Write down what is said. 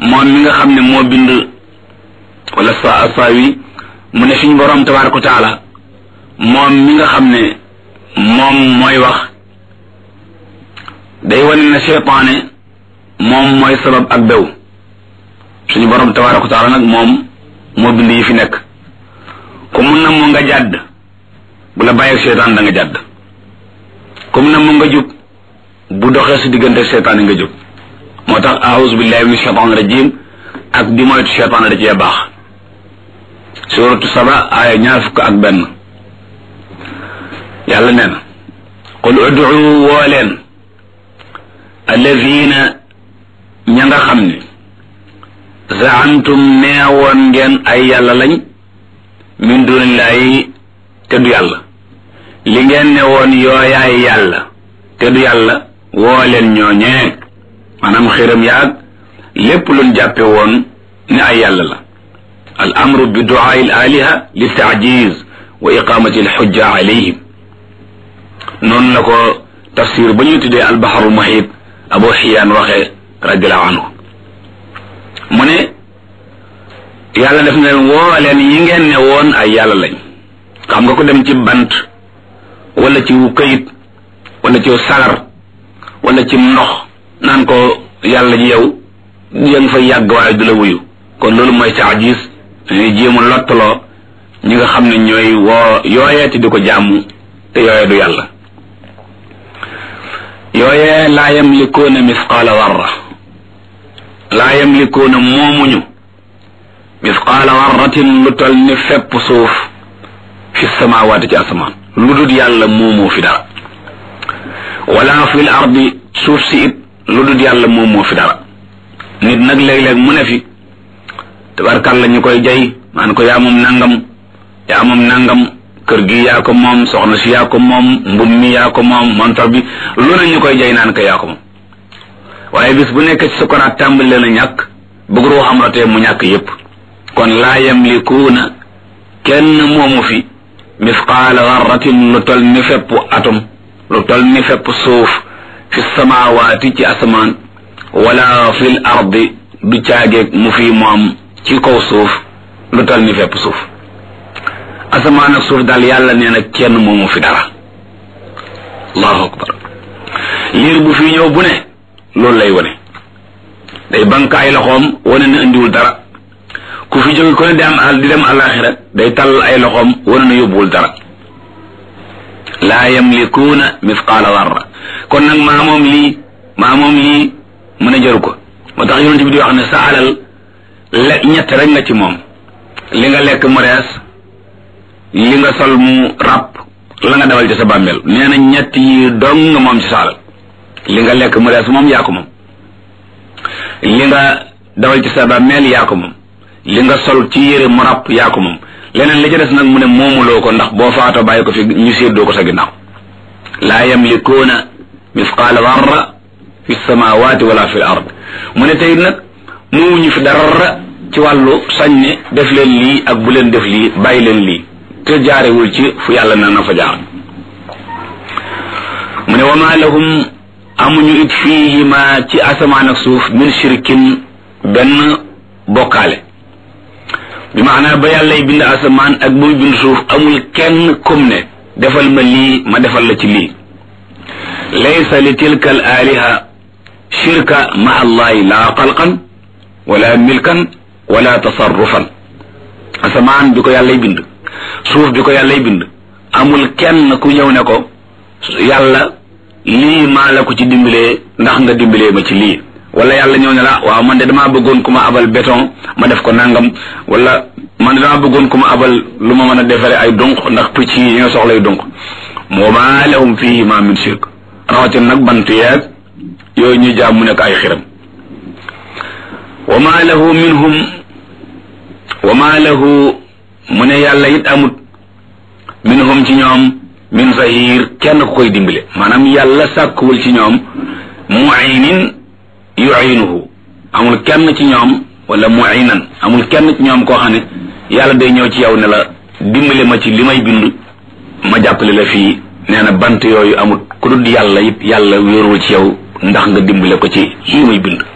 moom mi nga xam ne moo bind wala sa saawi mu ne suñ borom tabaraka wa taala moom mi nga xam ne moom mooy wax day wane ne seytaane moom mooy sabab ak bew suñu borom tabaraka wa taala nag moom moo bind yi fi nekk ku mun na mu nga jàdd bu la bàyyi seytaan da nga jàdd comme na mu nga jub bu doxee si diggante seytaan nga jub moo tax aouzu billahi min shaytan rajim ak di moytu seytaan da cee baax suratu saba aaya ñaar fukk ak benn yàlla nee na qul ud'u woo leen alladina ña nga xam ne zaantum neewoon ngeen ay yàlla lañ min dunillahi te du yàlla li ngeen ne woon yooyaay yàlla te du yàlla woo leen ñooñee maanaam xiram yaag lépp luñ jàppe woon ne ay yàlla la al amru bi duaa il aliha li taajiz wa iqamati al xujja alayhim noonu la ko tafsir ba ñuy tuddee al baharul muhit abu xiyaan waxee radiallahu anhu mu ne yàlla def na leen woo leen yi ngeen ne woon ay yàlla lañ xam nga ko dem ci bant wala ci wu këyit wala ci sagar wala ci ndox naan ko yàlla ji yow yéen fa yàgg waaye du la wuyu kon loolu mooy taajis dañuy jéem a lottaloo ñi nga xam ne ñooy woo yooyeeti di ko jàmm te yooye du yàlla yooyee laa yamlikuuna misqaala warra laa yamlikuuna moomuñu misqaala warratin lu tol ni fepp suuf fi samaawaati ci asamaan lu dul yàlla moomoo fi dara wala fil ardi suuf si it lu dul yàlla moomoo fi dara nit nag léeg-léeg mu ne fi tabarkàlla ñu koy jay maan ko yaa moom nangam yaa moom nangam kër gi yaa ko moom soxna si yaa ko moom mbub mi yaa ko moom montor bi lu ne ñu koy jay naan ko yaa ko moom waaye bis bu nekk ci sukuraat tàmbali leen a ñàkk bëgg roo xam rotee mu ñàkk yépp kon laa yamlikuuna kenn moomu fi misqaala garratin lu tol ni fepp atom lu tol ni fepp suuf fi samaawaati ci asamaan wala fil ardi du caageeg mu fi moom ci kaw suuf lu tol ni fepp suuf asamaan ak suuf daal yàlla nee na kenn moomu fi dara allahu akbar liir bu fi ñëw bu ne loolu lay wane day bank ay loxoom wane na indiwul dara ku fi jóge ko ne di am al di dem alaxira day tàll ay loxoom wane na yóbbuwul dara laa yamlikuuna misqaala warra kon nag maa moom lii maa moom lii mën a jaru ko moo tax yonent bi di wax ne sa alal le ñett rek nga ci moom li nga lekk mu rees li nga sol mu ràpp la nga dawal ci sa bàmmeel nee na ñett yi dong nga moom ci sa alal li nga lekk mu rees moom yaa ko moom li nga dawal ci sa bàmmeel yaa ko moom li nga sol ci yére mu ràpp yaa ko moom leneen li ci des nag mu ne moomuloo ko ndax boo faatoo bàyyi ko fi ñu séddoo ko sa ginnaaw laa yamlikuuna misqaala darra fi samawati wala fi l ard mu ne tey nag moomuñu fi dara ci wàllu sañ ne def leen lii ak bu leen def lii bàyyi leen lii te jaarewul ci fu yàlla na na fa jaar mu ne wa ma lahum amuñu it fiihima ci asamaan ak suuf min shirkin benn bokkaale bi maanaa ba yàllay bind asamaan ak bu bind suuf amul kenn kum ne defal ma lii ma defal la ci lii laysa li tilka al aliha shirka ma allahi la xalqan wala milkan wala tasarrufan asamaan bi ko yàllay bind suuf bi ko yàllay bind amul kenn ku ñëw ne ko yàlla lii maa la ko ci dimbalee ndax nga dimbalee ma ci lii wala yàlla ñëw ne la waaw man de damaa bëggoon ku ma abal béton ma def ko nangam wala man de damaa bëggoon ku ma abal lu ma mën a defaree ay dunq ndax picc yi ñoo soxlay dunq moo ma lahum fihi ma min shirk rawatina nag bant yeeg yooyu ñu jaam mu nekk ay xiram wa ma lahu minhum wa ma lahu mu ne yàlla it amut minhum ci ñoom min zahir kenn ku koy dimbale maanaam yàlla sàkkuwul ci ñoom muaynin yuinuhu amul kenn ci ñoom wala muinan amul kenn ci ñoom koo xam ne yàlla day ñëw ci yow ne la dimbale ma ci li may bind ma jàppale la fii nee na bant yooyu amul ku dul yàlla it yàlla wéerul ci yow ndax nga dimbale ko ci lii may bind